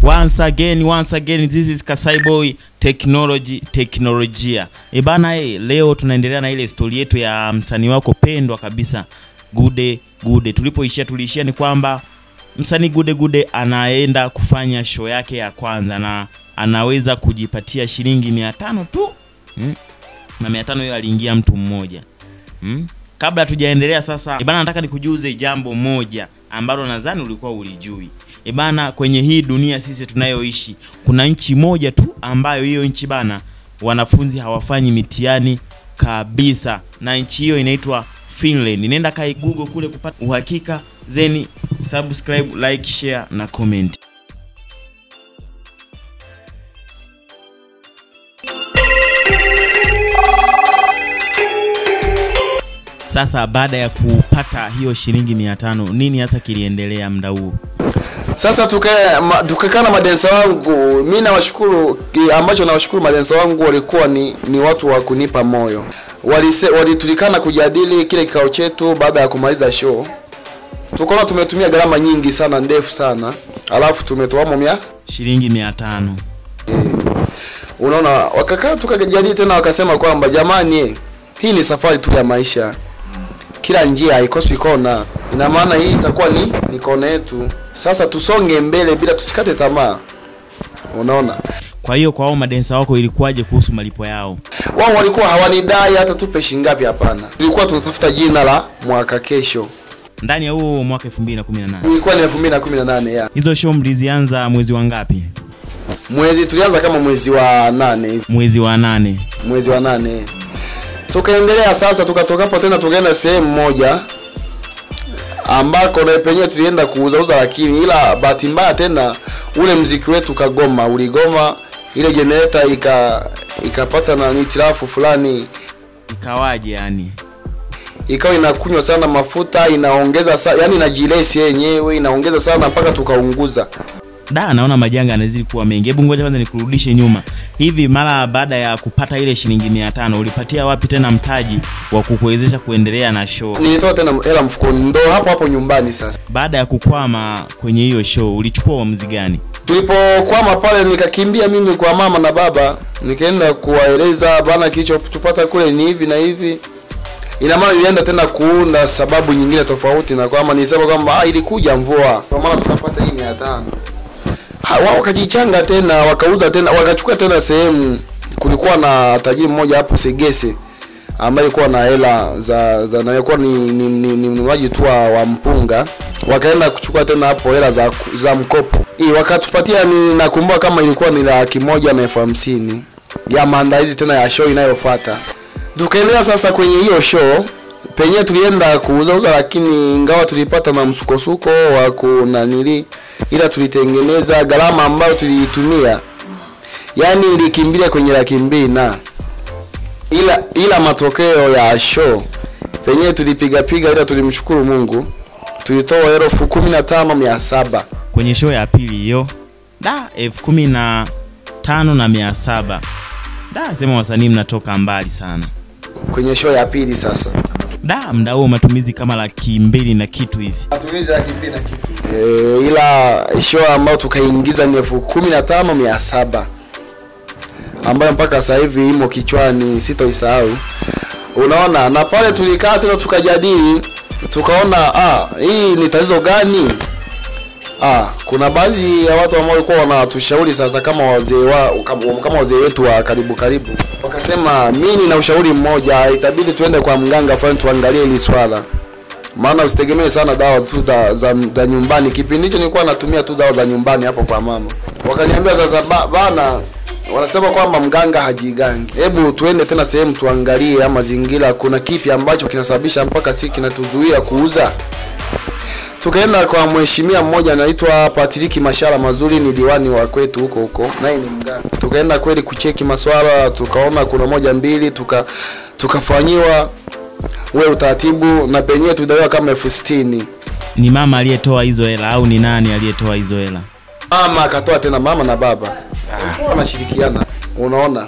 once again once again this is Kasai Boy technology teknolojia e bana e, leo tunaendelea na ile stori yetu ya msanii wako pendwa kabisa Gude Gude tulipoishia tuliishia ni kwamba msanii Gude Gude anaenda kufanya show yake ya kwanza na anaweza kujipatia shilingi mia tano tu mm? na mia tano hiyo aliingia mtu mmoja mm? kabla hatujaendelea sasa ibana nataka nikujuze jambo moja ambalo nadhani ulikuwa ulijui ibana kwenye hii dunia sisi tunayoishi kuna nchi moja tu ambayo hiyo nchi bana wanafunzi hawafanyi mitihani kabisa na nchi hiyo inaitwa finland nenda kai google kule kupata uhakika zeni subscribe like share na comment sasa baada ya kupata hiyo shilingi mia tano nini hasa kiliendelea mda huu Sasa tukae ma- tukakaa na madensa wangu, mi nawashukuru, ki- ambacho nawashukuru madensa wangu walikuwa ni, ni watu wa kunipa moyo. Walise, walitulikana kujadili kile kikao chetu baada ya kumaliza show, tukaona tumetumia gharama nyingi sana ndefu sana, alafu tumetoamo mia shilingi mia tano unaona, wakakaa tukajadili tena, wakasema kwamba jamani, eh, hii ni safari tu ya maisha, kila njia haikosi kona. Ina maana hii itakuwa ni, ni kona yetu. Sasa tusonge mbele bila tusikate tamaa, unaona. kwa hiyo kwa hao madensa wako ilikuwaje kuhusu malipo yao Wao walikuwa hawanidai hata tupe shingapi, hapana. Tulikuwa tunatafuta jina la mwaka kesho, ndani ya huo mwaka 2018 ilikuwa ni 2018 ya hizo show mlizianza mwezi wa ngapi mwezi, tulianza kama mwezi wa nane hivi, mwezi wa nane mwezi wa nane tukaendelea sasa, tukatoka hapo tena tukaenda sehemu moja ambako na penyewe tulienda kuuzauza, lakini ila bahati mbaya tena ule mziki wetu kagoma, uligoma, ile generator ika ikapata na hitilafu fulani, ikawaje yani ikawa inakunywa sana mafuta, inaongeza sa, yani inajilesi yenyewe inaongeza sana mpaka tukaunguza. da naona majanga yanazidi kuwa mengi hebu ngoja kwanza nikurudishe nyuma hivi mara baada ya kupata ile shilingi mia tano ulipatia wapi tena mtaji wa kukuwezesha kuendelea na show Nilitoa tena hela mfukoni, ndo hapo hapo nyumbani sasa. baada ya kukwama kwenye hiyo show ulichukua uamuzi gani tulipokwama pale nikakimbia mimi kwa mama na baba nikaenda kuwaeleza bana kilichotupata kule ni hivi na hivi ina maana ilienda tena kuunda sababu nyingine tofauti na kwamba nisema kwamba ah, ilikuja mvua kwa maana tukapata hii mia tano Ha, wao wakajichanga tena wakauza tena wakachukua tena sehemu kulikuwa na tajiri mmoja hapo segese ambaye alikuwa na hela za za na alikuwa ni ni, ni, ni mnunuaji tu wa, wa mpunga wakaenda kuchukua tena hapo hela za za mkopo hii wakatupatia ni nakumbuka kama ilikuwa ni laki moja na elfu hamsini ya maandalizi tena ya show inayofuata tukaendelea sasa kwenye hiyo show penyewe tulienda kuuzauza lakini ingawa tulipata na msukosuko wa kunanili ila tulitengeneza gharama ambayo tuliitumia yani ilikimbilia kwenye laki mbili na ila ila matokeo ya show penyewe tulipiga piga ila tulimshukuru mungu tulitoa elfu kumi na tano mia saba kwenye show ya pili hiyo da elfu kumi na tano na mia saba da sema wasanii mnatoka mbali sana kwenye show ya pili sasa da mda huo matumizi kama laki mbili na kitu hivi matumizi laki mbili na kitu e, ila show ambayo tukaingiza ni elfu kumi na tano mia saba ambayo mpaka sasa hivi imo kichwani sitoisahau unaona na pale tulikaa tena tukajadili tukaona ah, hii ni tatizo gani ah, kuna baadhi ya watu ambao walikuwa wanatushauri sasa kama wazee wa kama, kama wazee wetu wa karibu karibu wakasema mi nina ushauri mmoja itabidi tuende kwa mganga fulani tuangalie hili swala maana usitegemee sana dawa tu za, za, za nyumbani kipindi hicho nilikuwa natumia tu dawa za nyumbani hapo kwa mama wakaniambia sasa ba, bana wanasema kwamba mganga hajigangi hebu tuende tena sehemu tuangalie ama mazingira kuna kipi ambacho kinasababisha mpaka si kinatuzuia kuuza tukaenda kwa mheshimiwa mmoja anaitwa Patriki Mashara Mazuri, ni diwani wa kwetu huko huko, naye ni mganga. Tukaenda kweli kucheki maswala, tukaona kuna moja mbili, tuka tukafanyiwa ule utaratibu, na penyewe tudaiwa kama elfu sitini. ni mama aliyetoa hizo hela au ni nani aliyetoa hizo hela Mama akatoa tena, mama na baba Walikuwa wanashirikiana, unaona.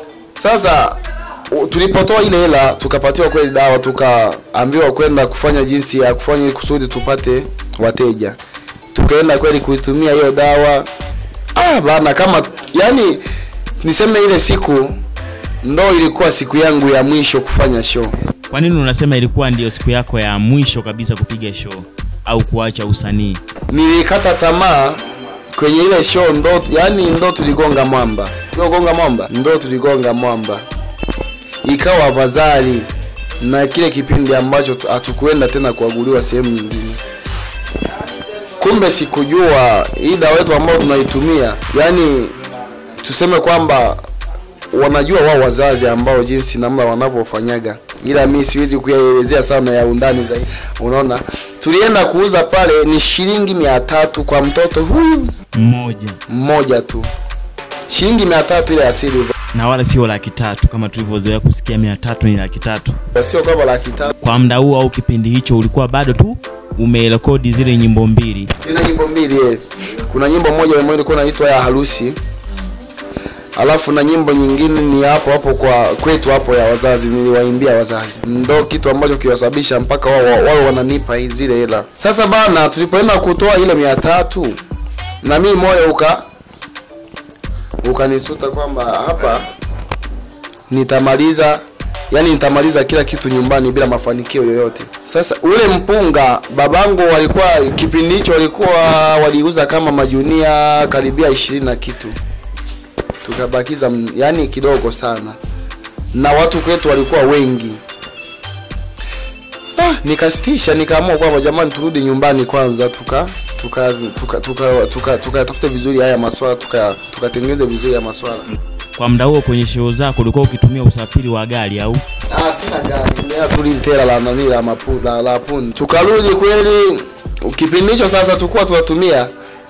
Sasa u- tulipotoa ile hela tukapatiwa kweli dawa, tukaambiwa kwenda kufanya jinsi ya kufanya ili kusudi tupate wateja. Tukaenda kweli kuitumia hiyo dawa, ah bana kama yani niseme ile siku ndo ilikuwa siku yangu ya mwisho kufanya show Kwa nini unasema ilikuwa ndio siku yako ya mwisho kabisa kupiga show au kuacha usanii? nilikata tamaa kwenye ile show ndo yani ndo tuligonga mwamba gonga mwamba ndo tuligonga mwamba ikawa afadhali na kile kipindi ambacho tu- hatukuenda tena kuaguliwa sehemu nyingine kumbe sikujua hii dawa yetu ambayo tunaitumia yani tuseme kwamba wanajua wao wazazi ambao jinsi namna wanavyofanyaga ila mi siwezi kuyaelezea sana ya undani zaidi unaona tulienda kuuza pale ni shilingi mia tatu kwa mtoto huyu Mmoja mmoja tu shilingi mia tatu ile asili na wala sio laki tatu kama tulivyozoea kusikia mia tatu ni laki tatu. sio kwamba laki tatu Kwa muda huo au kipindi hicho ulikuwa bado tu umerekodi zile nyimbo mbili. ina nyimbo mbili eh. kuna nyimbo moja ambayo ilikuwa inaitwa ya harusi alafu na nyimbo nyingine ni hapo hapo kwa kwetu hapo ya wazazi niliwaimbia wazazi ndo kitu ambacho kiwasababisha mpaka wao wao wao wananipa hii- zile hela sasa bana tulipoenda kutoa ile mia tatu na mimi moyo uka ukanisuta kwamba hapa nitamaliza yani nitamaliza kila kitu nyumbani bila mafanikio yoyote sasa ule mpunga babangu walikuwa kipindi hicho walikuwa waliuza kama majunia karibia ishirini na kitu tukabakiza m- yani kidogo sana na watu kwetu walikuwa wengi ah, nikasitisha nikaamua kwamba jamani turudi nyumbani kwanza tuka tuka tuka tuka tuka tukatafute vizuri haya maswala tuka tukatengeneze vizuri haya maswala Kwa muda huo kwenye show zako ulikuwa ukitumia usafiri wa gari au? Ah, sina gari ndio turudi tera la nani la mapu la, la pun tukarudi kweli kipindi hicho sasa tulikuwa tunatumia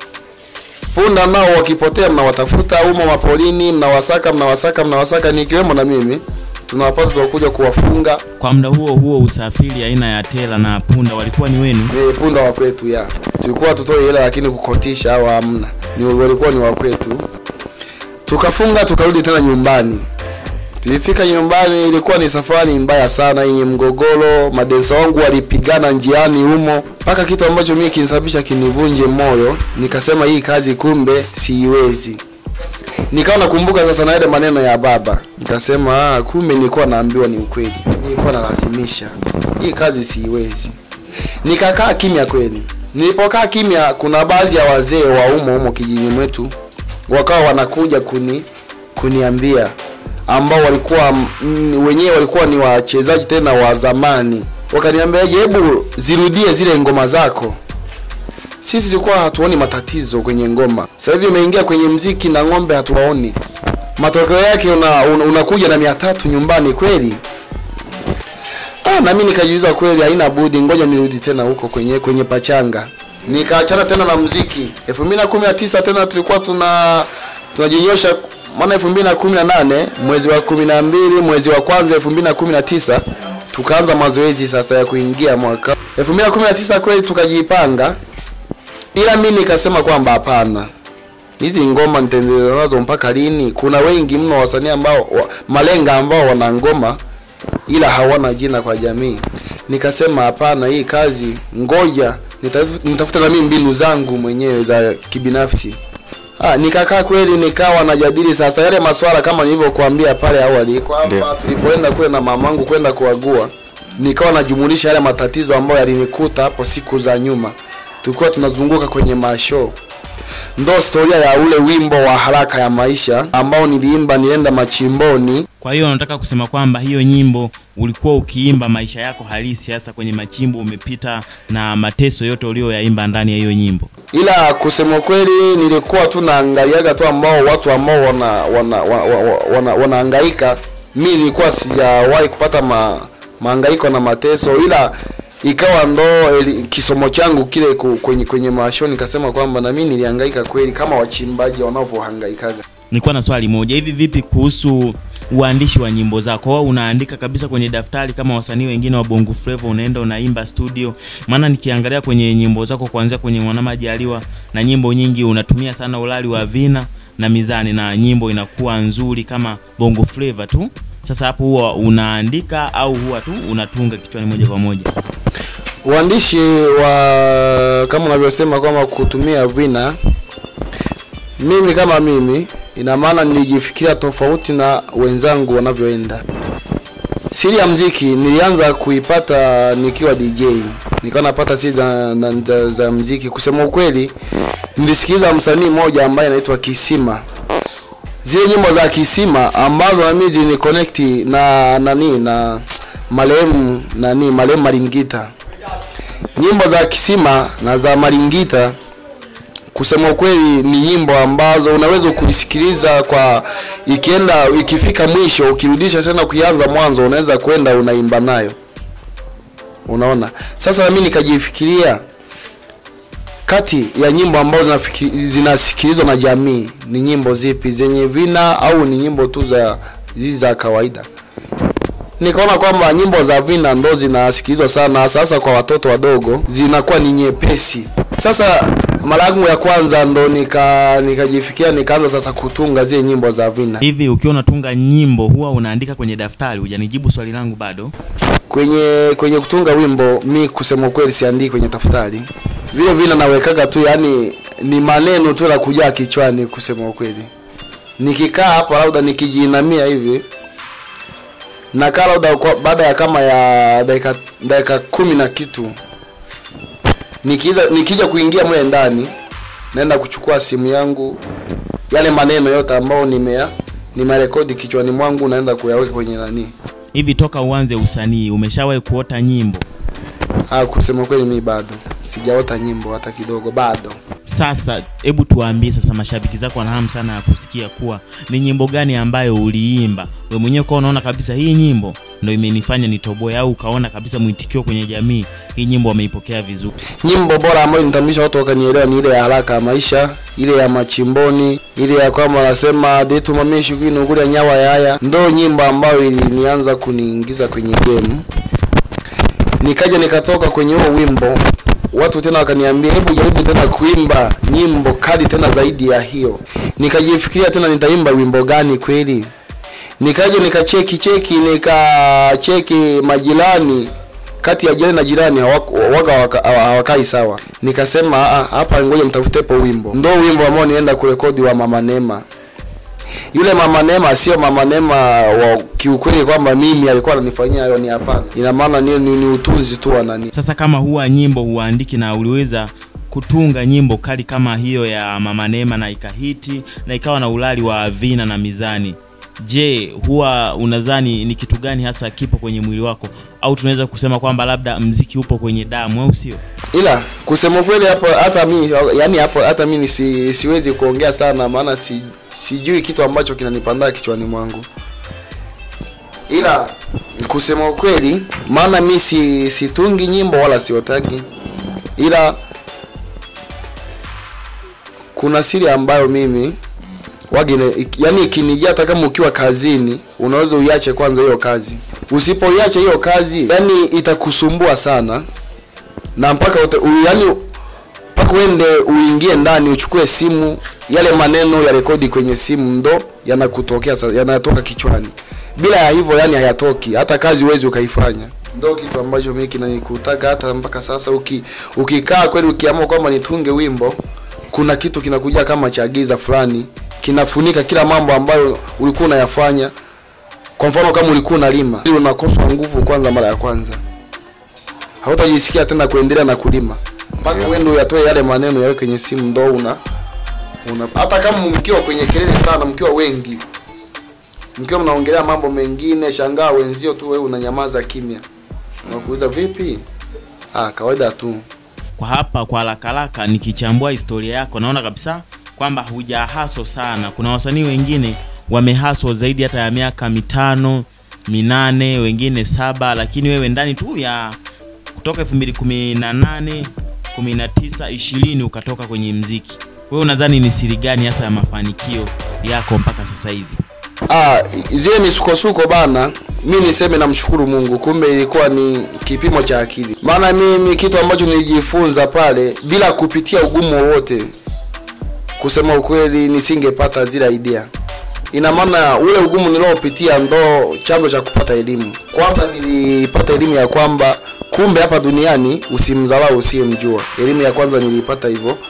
punda nao wakipotea mnawatafuta umo mapolini mnawasaka mnawasaka mnawasaka nikiwemo na mimi tunawapata tunakuja kuwafunga Kwa muda huo huo usafiri aina ya tela na punda walikuwa ni wenu? ni punda wa kwetu ya tulikuwa tutoe hela lakini kukotisha au hamna ni walikuwa ni wa kwetu tukafunga tukarudi tena nyumbani tulifika nyumbani ilikuwa ni safari mbaya sana yenye mgogoro madensa wangu walipigana njiani humo mpaka kitu ambacho mimi kinisababisha kinivunje moyo nikasema hii kazi kumbe siiwezi nikawa nakumbuka sasa na yale maneno ya baba nikasema ah, kumbe nilikuwa naambiwa ni ukweli nilikuwa nalazimisha hii kazi siiwezi nikakaa kimya kweli nilipokaa kimya kuna baadhi ya wazee wa umo umo kijijini mwetu wakawa wanakuja kuni kuniambia ambao walikuwa mm, wenyewe walikuwa ni wachezaji tena wa zamani wakaniambia "Je, hebu zirudie zile ngoma zako sisi tulikuwa hatuoni matatizo kwenye ngoma sasa hivi umeingia kwenye mziki na ng'ombe hatuwaoni matokeo yake una, una, unakuja na mia tatu nyumbani kweli ah, nami nikajiuliza kweli haina budi ngoja nirudi tena huko kwenye kwenye pachanga nikaachana tena na mziki 2019 tena tulikuwa tuna tunajinyosha maana 2018 mwezi wa 12 mwezi wa kwanza 2019 tukaanza mazoezi sasa ya kuingia mwaka 2019 kweli tukajipanga ila mi nikasema kwamba hapana hizi ngoma nitaendelea nazo mpaka lini kuna wengi mno wasanii ambao wa, malenga ambao wana ngoma ila hawana jina kwa jamii nikasema hapana hii kazi ngoja nitaf- nitafuta na mimi mbinu zangu mwenyewe za kibinafsi Ah, nikakaa kweli nikawa najadili sasa yale maswala kama nilivyokuambia pale awali kwamba tulipoenda kule na mamangu kwenda kuagua nikawa najumulisha yale matatizo ambayo yalinikuta hapo siku za nyuma tulikuwa tunazunguka kwenye mashow ndo historia ya ule wimbo wa haraka ya maisha ambao niliimba nienda machimboni Kwa hiyo unataka kusema kwamba hiyo nyimbo ulikuwa ukiimba maisha yako halisi, hasa kwenye machimbo umepita na mateso yote ulioyaimba ndani ya hiyo nyimbo. ila kusema kweli nilikuwa tu naangaliaga tu ambao watu ambao wana wana wana, wana, wana, wanaangaika mi nilikuwa sijawahi kupata ma, maangaiko na mateso ila ikawa ndo eli, kisomo changu kile ku- kwenye kwenye masho nikasema kwamba na mimi nilihangaika kweli kama wachimbaji wanavyohangaikaga Nilikuwa na swali moja, hivi vipi kuhusu uandishi wa nyimbo zako? Wewe unaandika kabisa kwenye daftari kama wasanii wengine wa Bongo Flava, unaenda unaimba studio? Maana nikiangalia kwenye nyimbo zako kuanzia kwenye Mwana Majaliwa na nyimbo nyingi unatumia sana ulali wa vina na mizani, na nyimbo inakuwa nzuri kama Bongo Flava tu. Sasa hapo huwa unaandika au huwa tu unatunga kichwani moja kwa moja? uandishi wa kama unavyosema kwamba kutumia vina mimi kama mimi ina maana nilijifikiria tofauti na wenzangu wanavyoenda siri ya mziki nilianza kuipata nikiwa dj nikawa napata siri za, za, za, za mziki kusema ukweli nilisikiliza msanii mmoja ambaye anaitwa kisima zile nyimbo za kisima ambazo nami ziliniconnect na nani na marehemu nani marehemu maringita nyimbo za kisima na za maringita kusema ukweli ni nyimbo ambazo unaweza kulisikiliza kwa ikienda ikifika mwisho ukirudisha tena kuianza mwanzo unaweza kwenda unaimba nayo unaona sasa nami nikajifikiria kati ya nyimbo ambazo zinafiki- zinasikilizwa na jamii ni nyimbo zipi zenye vina au ni nyimbo tu za hizi za kawaida nikaona kwamba nyimbo za vina ndo zinasikilizwa sana sasa kwa watoto wadogo zinakuwa ni nyepesi sasa mara yangu ya kwanza ndo nika nikajifikia nikaanza sasa kutunga zile nyimbo za vina hivi ukiwa unatunga nyimbo huwa unaandika kwenye daftari hujanijibu swali langu bado kwenye kwenye kutunga wimbo mi kusema ukweli siandiki kwenye daftari vile vile nawekaga tu yani ni maneno tu la kujaa kichwani kusema ukweli nikikaa hapa labda nikijiinamia hivi nakaa labda kwa- baada ya kama ya dakika dakika kumi na kitu nikiza nikija kuingia mle ndani naenda kuchukua simu yangu yale maneno yote ambayo nimea nimerekodi kichwani mwangu naenda kuyaweka kwenye nani hivi toka uanze usanii umeshawahi kuota nyimbo Ah, kusema kweli mi bado sijaota nyimbo hata kidogo bado. sasa hebu tuwaambie sasa mashabiki zako wana hamu sana ya kusikia kuwa ni nyimbo gani ambayo uliimba we mwenyewe ukawa unaona kabisa hii nyimbo ndo imenifanya nitoboe au ukaona kabisa mwitikio kwenye jamii hii nyimbo wameipokea vizuri Nyimbo bora ambayo nitambulisha watu wakanielewa ni ile ya haraka ya maisha, ile ya machimboni, ile ya kwamba wanasema detu mamishi kwinu kule nyawa yaya, ndo nyimbo ambayo ilinianza kuniingiza kwenye game. Nikaja nikatoka kwenye huo wimbo, watu tena wakaniambia hebu jaribu tena kuimba nyimbo kali tena zaidi ya hiyo. Nikajifikiria tena nitaimba wimbo gani kweli, nikaja nikacheki cheki nikacheki majirani kati ya jirani na jirani hawako- waga hawaka- hawa- hawakai sawa nikasema "Ah, hapa ngoja nitafutepo wimbo ndo wimbo ambao nienda kurekodi wa mama Neema yule mama Neema sio mama Neema wa kiukweli kwamba mimi alikuwa ananifanyia hayo ni hapana ina maana ni, ni, ni utunzi tu wa nani sasa kama huwa nyimbo huandiki na uliweza kutunga nyimbo kali kama hiyo ya mama Neema na ikahiti na ikawa na ulali wa vina na mizani je huwa unadhani ni kitu gani hasa kipo kwenye mwili wako au tunaweza kusema kwamba labda mziki upo kwenye damu au sio ila kusema kweli hapo hata mi yani hapo hata mi si, siwezi kuongea sana maana si, sijui kitu ambacho kinanipandaa kichwani mwangu ila kusema ukweli maana mi si situngi nyimbo wala siotagi ila kuna siri ambayo mimi wagine yani ikinijia hata kama ukiwa kazini unaweza uiache kwanza hiyo kazi usipoiache hiyo kazi yani itakusumbua sana na mpaka uta, u, yani mpaka uende uingie ndani uchukue simu yale maneno ya rekodi kwenye simu ndo yanakutokea sa- yanatoka kichwani bila ya hivyo yani hayatoki hata kazi huwezi ukaifanya ndo kitu ambacho mimi kinanikutaga hata mpaka sasa uki, ukikaa kweli ukiamua kwamba nitunge wimbo kuna kitu kinakuja kama cha giza fulani kinafunika kila mambo ambayo ulikuwa unayafanya kwa mfano kama ulikuwa unalima ili unakoswa nguvu kwanza mara ya kwanza hautajisikia tena kuendelea na kulima mpaka uende uyatoe yale maneno yawe kwenye simu ndo una una hata kama mkiwa kwenye kelele sana mkiwa wengi mkiwa mnaongelea mambo mengine shangaa wenzio tu wewe unanyamaza kimya unakuuliza vipi ah kawaida tu kwa hapa kwa haraka haraka nikichambua historia yako naona kabisa kwamba hujahaso sana kuna wasanii wengine wamehaso zaidi hata ya miaka mitano minane wengine saba lakini wewe ndani tu ya kutoka 2018 19 20 ukatoka kwenye mziki wewe unadhani ni siri gani hasa ya mafanikio yako mpaka sasa hivi Ah, zile misukosuko bana, mi niseme namshukuru Mungu, kumbe ilikuwa ni kipimo cha akili. Maana mimi kitu ambacho nilijifunza pale bila kupitia ugumu wowote, kusema ukweli, nisingepata zile idea. Ina maana ule ugumu niliopitia ndo chanzo cha kupata elimu. Kwanza nilipata elimu ya kwamba kumbe hapa duniani usimdharau usiyemjua. Elimu ya kwanza nilipata hivyo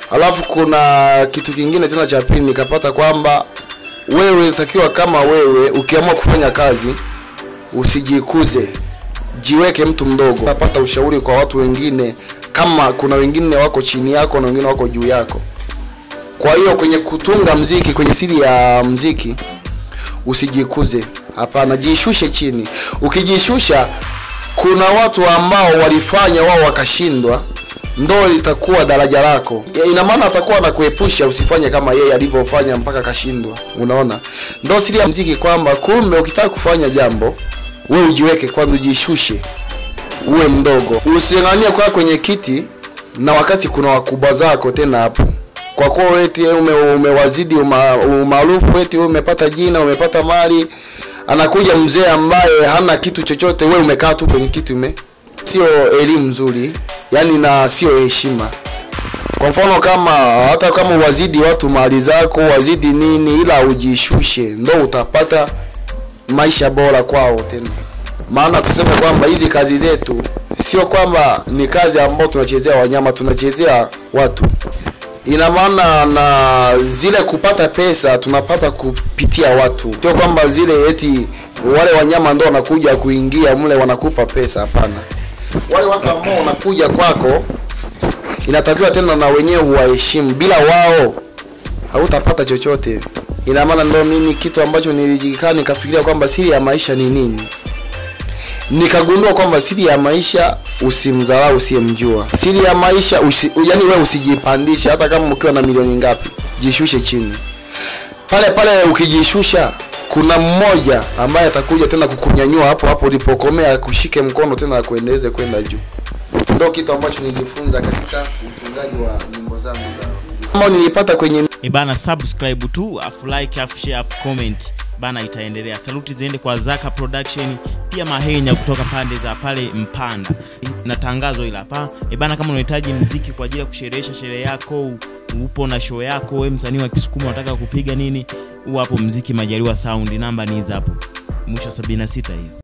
alafu kuna kitu kingine tena cha pili nikapata kwamba wewe takiwa kama wewe ukiamua kufanya kazi usijikuze jiweke mtu mdogo unapata ushauri kwa watu wengine kama kuna wengine wako chini yako na wengine wako juu yako kwa hiyo kwenye kutunga mziki kwenye siri ya mziki usijikuze hapana jishushe chini ukijishusha kuna watu ambao walifanya wao wakashindwa ndo litakuwa daraja lako Ya, ina maana atakuwa anakuepusha usifanye kama yeye alivyofanya mpaka akashindwa unaona ndo siri ya mziki kwamba kumbe ukitaka kufanya jambo we ujiweke kwanza ujishushe uwe mdogo using'anie kwa kwenye kiti na wakati kuna wakubwa zako tena hapo kwa kuwa eti ume, umewazidi uma- umaarufu eti wewe umepata jina umepata mali anakuja mzee ambaye hana kitu chochote we umekaa tu kwenye kiti ume sio elimu nzuri yani na sio heshima kwa mfano kama hata kama wazidi watu mali zako wazidi nini ila ujishushe ndo utapata maisha bora kwao tena maana tuseme kwamba hizi kazi zetu sio kwamba ni kazi ambao tunachezea wanyama tunachezea watu ina maana na zile kupata pesa tunapata kupitia watu sio kwamba zile eti wale wanyama ndo wanakuja kuingia mle wanakupa pesa hapana wale watu ambao wanakuja kwako inatakiwa tena na wenyewe huwaheshimu bila wao hautapata chochote ina maana ndo mimi kitu ambacho nilijikaa nikafikiria kwamba siri ya maisha ni nini nikagundua kwamba siri ya maisha usimdharau usiyemjua siri ya maisha usi, yani wewe usijipandishe hata kama ukiwa na milioni ngapi jishushe chini pale pale ukijishusha kuna mmoja ambaye atakuja tena kukunyanyua hapo hapo ulipokomea kushike mkono tena akuendeleze kwenda juu ndo kitu ambacho nilijifunza katika utungaji wa nyimbo zangu za muziki. ambao nilipata kwenye e bana subscribe tu afu like afu share afu comment bana itaendelea saluti ziende kwa zaka production pia mahenya kutoka pande za pale mpanda na tangazo ila hapa e bana kama unahitaji mziki kwa ajili ya kusherehesha sherehe yako upo na show yako we msanii wa kisukuma unataka kupiga nini huu hapo mziki majaliwa sound namba ni hizi hapo mwisho 76 hiyo